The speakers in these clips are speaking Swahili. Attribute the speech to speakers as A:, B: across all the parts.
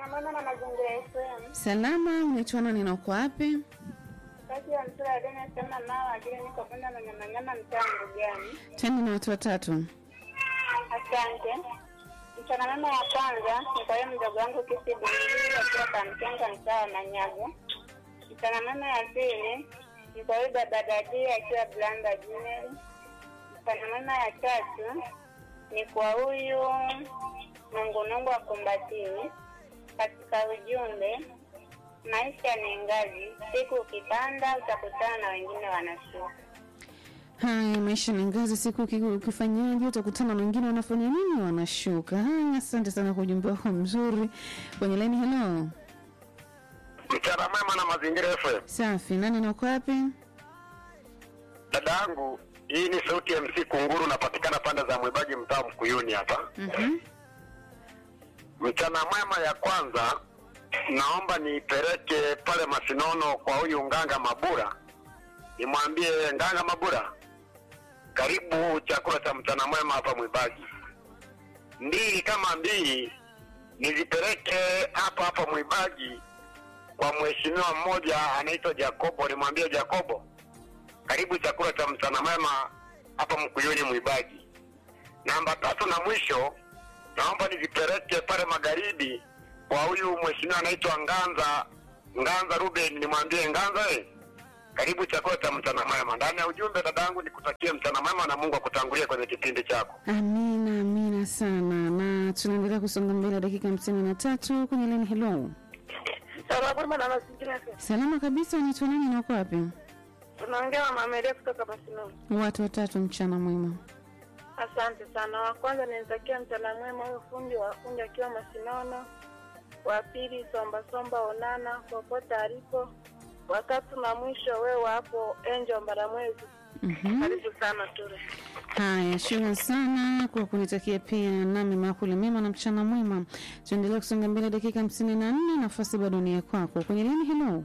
A: mwema na mazingira FM.
B: Salama, unaitwa nani na uko wapi?
A: Kati ya msura ya deni sema mawa ajili niko kwenda na nyama nyama mtaa gani?
B: Twende na watu watatu.
A: Asante. Mchana mema ya kwanza ni kwa hiyo mdogo wangu kisi Bundili akiwa Kamkenga mtaa wa Manyago. Mchana mema ya pili ni kwa huyu baba Dadi akiwa Blanda Junior. Mchana mema ya tatu ni kwa huyu nungunungu wa Kumbatini. Katika ujumbe, maisha ni ngazi, siku ukipanda utakutana na wengine wanashuka.
B: Haya, maisha ni ngazi, siku uki- ukifanyaje utakutana na wengine wanafanya nini, wanashuka. Haya, asante sana kwa ujumbe wako mzuri. Kwenye laini, hello.
C: Mchana mwema na mazingira FM.
B: Safi, nani na uko wapi?
C: Dada yangu, hii ni sauti ya MC Kunguru, napatikana pande za Mwibaji, mtaa Mkuyuni hapa.
B: Mhm.
C: Mchana mwema ya kwanza, naomba niipeleke pale Masinono kwa huyu Nganga Mabura, nimwambie Nganga Mabura, karibu chakula cha mchana mwema hapa Mwibaji. Mbili kama mbili, nizipeleke hapa hapa Mwibaji kwa mheshimiwa mmoja anaitwa Jacobo, nimwambie Jacobo, karibu chakula cha mchana mwema hapa Mkuyuni Mwibaji. Namba tatu na mwisho, naomba nizipeleke pale magharibi kwa huyu mheshimiwa anaitwa Nganza Nganza Ruben, nimwambie Nganza, eh, karibu chakula cha mchana mwema. Ndani ya ujumbe dadangu, nikutakie mchana mwema na Mungu akutangulie kwenye kipindi chako.
B: Amina, amina sana, na tunaendelea kusonga mbele, dakika hamsini na tatu kwenye laini. Hello,
A: Salama mwema na mazingira FM.
B: salama kabisa, unaitwa nani na uko wapi?
A: Tunaongea na Mama Elia kutoka Masinono.
B: Watu watatu, mchana mwema.
A: Asante sana. Wa kwanza ninatakia mchana mwema huyo fundi wa fundi akiwa Masinono. Wa pili Somba Somba Onana popote alipo. Watatu na mwisho wewe hapo Angel Mbaramwezi.
B: Mhm.
A: Karibu sana Ture.
B: Haya, shukrani sana kwa kunitakia pia nami makule mema na mchana mwema. Tuendelea kusonga mbele, dakika hamsini na nne nafasi bado ni ya kwako kwenye lini. Hello,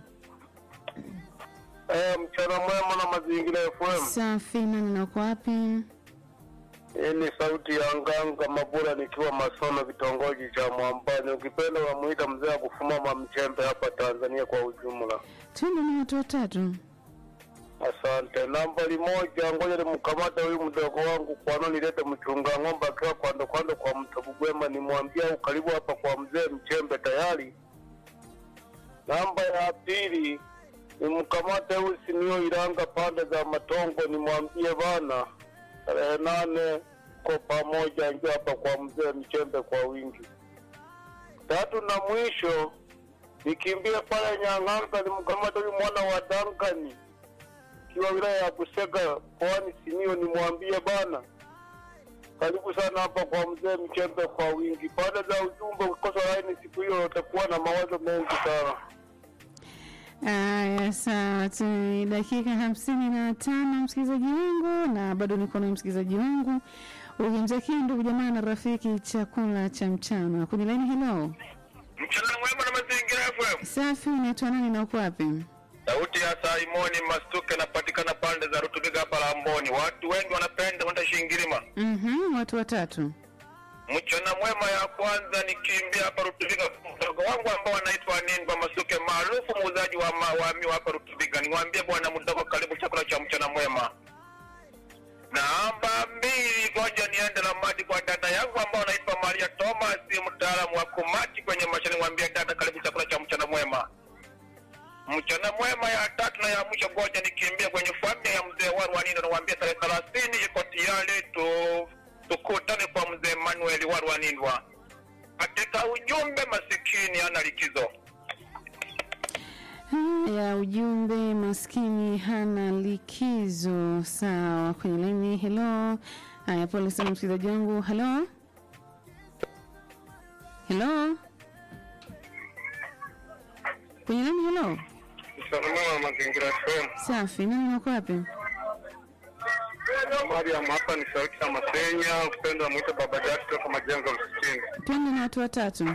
C: Eh, mchana mwema na mazingira FM.
B: safi, nani na uko wapi?
C: Hii ni sauti ya Nganga Mabura nikiwa Masono, kitongoji cha Mwambani. Ukipenda unamuita mzee wa kufumama mchembe hapa Tanzania kwa ujumla.
B: Twende na watu watatu.
C: Asante. Nambari moja, ngoja nimkamate huyu mdogo wangu kwano, nilete mchunga ng'ombe akiwa kwando kwando kwa Mtabugwema, nimwambia au karibu hapa kwa mzee Mchembe tayari. Namba ya pili, nimkamate huyu Simio Iranga pande za Matongo, nimwambie bana, tarehe nane ko pamoja, njoo hapa kwa mzee Mchembe kwa wingi. Tatu na mwisho, nikimbie pale Nyang'anga, nimkamate huyu mwana wa Dankani kiwa wilaya ya Busega mkoani Simiyu, nimwambie bana, karibu sana hapa kwa mzee Mchembe kwa wingi. Baada za ujumbe, ukikosa laini siku hiyo utakuwa na mawazo mengi sana.
B: Aya, sawa tu, ni dakika hamsini na tano msikilizaji wangu, na bado niko na msikilizaji wangu ukimtakia ndugu jamaa na rafiki chakula cha mchana kwenye laini. Hello,
C: Mchana mwema na mazingira FM.
B: safi, unaitwa nani na uko wapi?
C: Sauti ya Saimoni Mastuke napatikana pande za Rutubiga hapa Lamboni. Watu wengi wanapenda kwenda Shingirima.
B: Mhm, watu watatu.
C: Mchana mwema ya kwanza nikimbia hapa Rutubiga, mdogo wangu ambao anaitwa Ninba Masuke maarufu muuzaji wa ma- wa miwa hapa Rutubiga. Niwaambie bwana mdogo, karibu chakula cha mchana mwema. Namba mbili, ngoja niende na maji kwa dada yangu ambao anaitwa Maria Thomas, mtaalamu wa kumati kwenye mashine. Niwaambie dada, karibu chakula cha mchana mwema. Mchana mwema ya tatu na ya mwisho, ngoja nikimbia kwenye familia ya mzee Warwanino, niwaambie tarehe thelathini iko tayari tu tukutane kwa mzee Manuel Warwanindwa. Katika ujumbe, masikini ana likizo.
B: ya ujumbe maskini hana likizo. Sawa, kwenye laini. Hello, haya, pole sana msikilizaji wangu. Hello, hello, kwenye laini. Hello,
C: Msalama wa mazingira FM.
B: safi, nani nako wapi?
C: Mariam hapa ni sauti ya Masenya, upendo wa mwita baba Jaki kutoka majengo msitini.
B: Twende na watu watatu.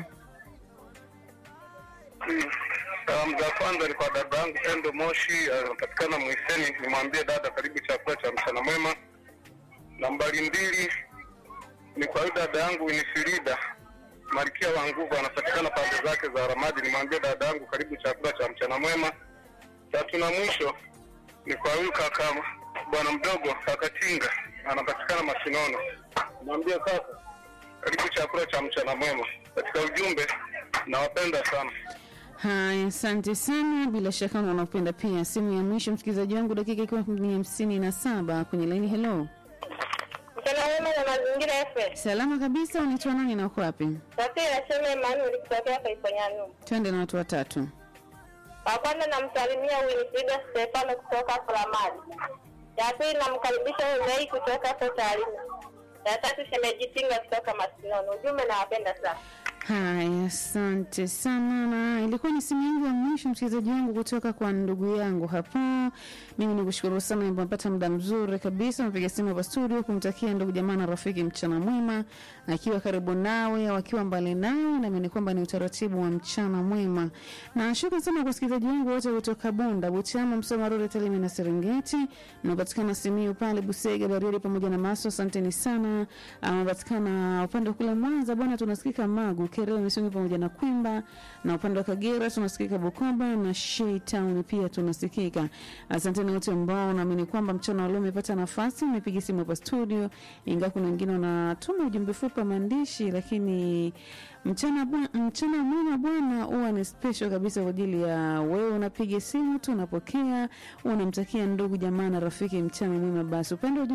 C: Salamu za kwanza ni kwa dada yangu Pendo Moshi, anapatikana Mwiseni. Nimwambie dada, karibu chakula cha mchana mwema. Nambari mbili ni kwa huyu dada yangu Winifrida Malkia wa Nguvu anapatikana pande zake za Ramadi. Nimwambie dada yangu karibu chakula cha mchana mwema. Tatu na mwisho ni kwa huyu kaka bwana mdogo kaka Tinga anapatikana Masinono. Mwambie kaka karibu chakula cha mchana mwema. Katika ujumbe nawapenda sana.
B: Haya, asante sana. Bila shaka wanapenda pia. Simu ya mwisho msikilizaji wangu, dakika ikiwa ni hamsini na saba kwenye laini. Hello,
A: Mchana mwema na mazingira FM.
B: salama kabisa. Unaitwa nani na uko wapi?
A: Sasa nasema Emmanuel kutokea Kaifanyanu.
B: Twende na watu watatu.
A: Wa kwanza namsalimia Winifrida Stefano kutoka Fulamadi. Ya pili namkaribisha Umei kutoka Totalina. Ya tatu shemeji Tinga kutoka Masinono. Ujumbe nawapenda sana.
B: Haya, asante sana, na ilikuwa ni simu yangu ya mwisho msikilizaji wangu kutoka kwa ndugu yangu hapo. Mimi nikushukuru sana, nimepata muda mzuri kabisa, napiga simu hapa studio kumtakia ndugu jamaa na rafiki mchana mwema, akiwa karibu nawe au akiwa mbali nawe, naamini kwamba ni utaratibu wa mchana mwema. Na shukrani sana kwa wasikilizaji wangu wote kutoka Bunda, Butiama, Msoma, Rore, Tarime na Serengeti, mnapatikana Simiyu pale Busega, Bariadi pamoja na Maso. Asanteni sana. Anapatikana upande wa kule Mwanza bwana, tunasikika Magu, Kereo, Misungi pamoja na Kwimba, na upande wa Kagera tunasikika Bukoba na Shei Town pia tunasikika. Asanteni wote ambao naamini kwamba mchana wa leo umepata nafasi, umepiga simu hapa studio, ingawa kuna wengine wanatuma ujumbe fupi wa maandishi, lakini mchana bwa- mchana mwema bwana huwa ni special kabisa kwa ajili ya wewe unapiga simu tu unapokea unamtakia ndugu jamaa na rafiki mchana mwema basi upande wa